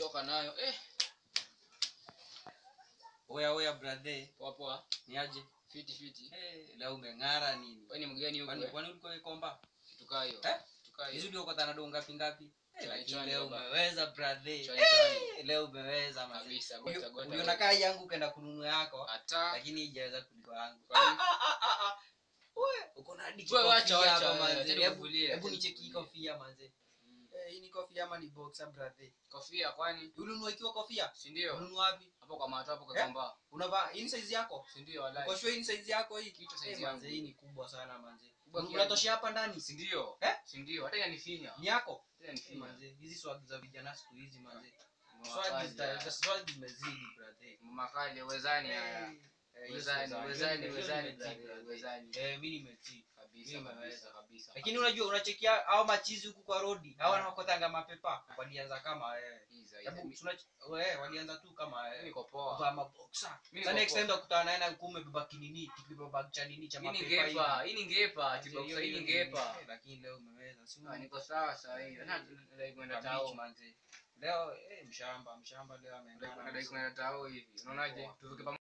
choka nayo eh oya oya brother poa poa ni aje fiti fiti hey, leo umeng'ara nini wewe ni mgeni huko kwani eh? kwani ulikuwa ikomba kitu kaa hiyo Eh? kitu kaa hizi hiyo uliokota na do ngapi ngapi Eh, Chwani, lakini chwani leo baba. umeweza brother Chwani, chwani. Eh, leo umeweza manze. kabisa Huyo- gota gota huyo nakaa yangu kenda kununua yako hata lakini ijaweza kuliko yangu Kwa nini? Ah, ah, ah, ah. Wewe, uko na hadi Wewe wacha, kikofia wacha, hapa, wewe, manze. acha Hebu- nikuvulie, hebu acha nicheki hii nikuvulie. kofia manze Mm. Eh, hii ni kofia ama ni boxer brother kofia kwani ulinunua ikiwa kofia si ndio ununua wapi hapo kwa mato hapo kwa Eh? kamba unavaa hii ni size yako si ndio wallahi uko sure hii ni size yako hii Kitu Eh, size manze yangu. hii ni kubwa sana manze Kubwa kiasi. unatoshea hapa ndani si ndio Eh? si ndio hata inanifinya ni yako hata inanifinya manze hizi swag za vijana siku hizi manze Mama swag kali, zita- haya. swag zimezidi brother mama kali uwezani haya Eh, hiyo uwezani size uwezani hiyo uwezani nimetii, brother, brother. uwezani eh mimi nimetii kabisa Mimi kabisa nimeweza. kabisa lakini unajua unachekia au machizi huku kwa rodi hao wanakotanga mapepa walianza kama wewe Iza, iza. hebu Mi- tuna wewe walianza tu kama mi wewe niko poa kuvaa maboxa Mimi sasa niko next poa. time utakutana naye na kume beba kinini kibeba bag cha nini cha hii ni mapepa ngepa hivi. hii ni ngepa Manze, kiboxa hiyo- hii hiyo ni ni- ngepa eh, lakini leo umeweza si Ah, niko sawa saa hii hata nadai kwenda Kwa tao beach, manze. leo eh, mshamba mshamba leo nadai ameenda kwenda tao hivi unaonaje Poa. tuvuke pamoja